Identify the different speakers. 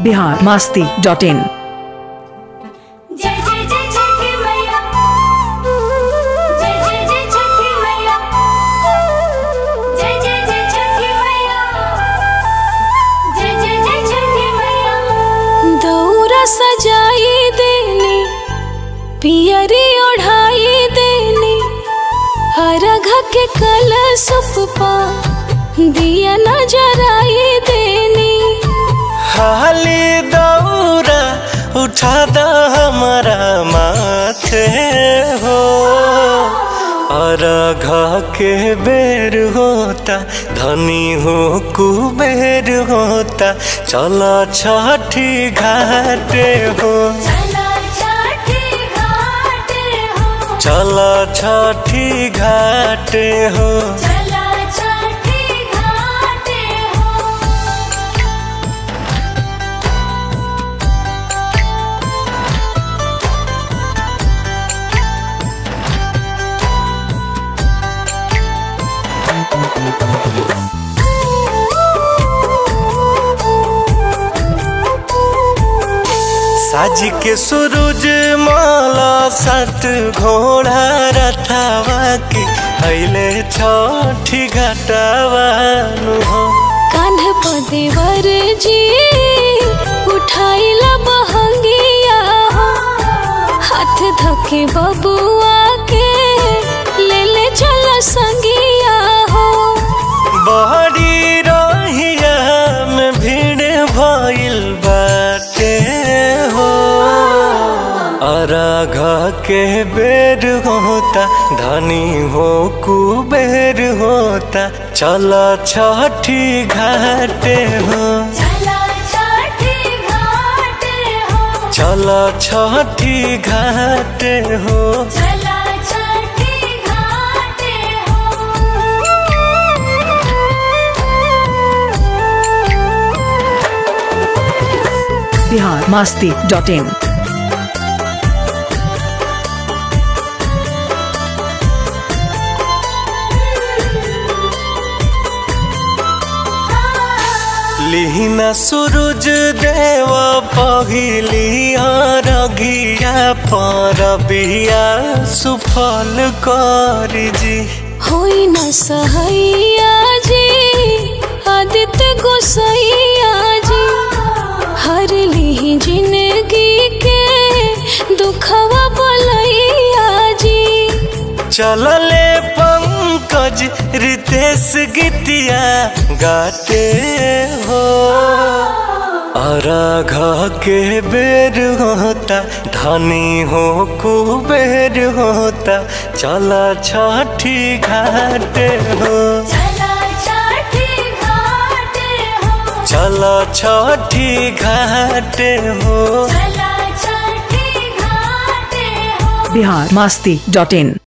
Speaker 1: Bihar Masti dot इन
Speaker 2: जय जय जय छठी मैया जय जय जय छठी मैया जय जय जय छठी मैया जय जय जय छठी मैया
Speaker 3: दौरा सजाई देनी पियरी ओढ़ाई देनी हरघ के कलश पा दिया नजराई देनी
Speaker 4: हाली दौरा उठा द हमारा माथे हो और घ के बेर होता धनी हो कुबेर होता चलो छठी घाटे हो
Speaker 2: चला छठी घाट हो
Speaker 4: चलो छठी घाटे हो
Speaker 2: चला छठी घाट हो
Speaker 4: साज के सूरज माला सत घोड़ा रथावा के अइले छठी घटावा नु हो
Speaker 3: कान्ह पदेवर जी उठाइला बहंगिया हो हाथ धके बबुआ के ले ले चल संगिया हो
Speaker 4: बहरी रहिया में भीड़ भइल बाटे हो अरघ के बेर होता धनी हो कुबेर होता चल छठी घाटे हो
Speaker 2: चला छठी घाट हो
Speaker 4: चल छठी घाटे हो
Speaker 2: चला छठी घाट
Speaker 1: बिहार मास्ती डॉट इन
Speaker 4: लिहिना सूरज देव पहिली रगिया पर बिया सुफल करी जी
Speaker 3: होई न सहैया जी आदित्य गोसैया जी हर ली जिंदगी के दुखवा बोलैया जी
Speaker 4: चलले पंकज रितेश गीतिया गाते हो और घ के बेर होता धनी हो कुबेर होता चल छठी घाटे हो
Speaker 2: चला छठी घाट हो
Speaker 4: चल छठी घाटे हो
Speaker 2: चला छठी घाट हो
Speaker 1: बिहार मास्ती डॉट इन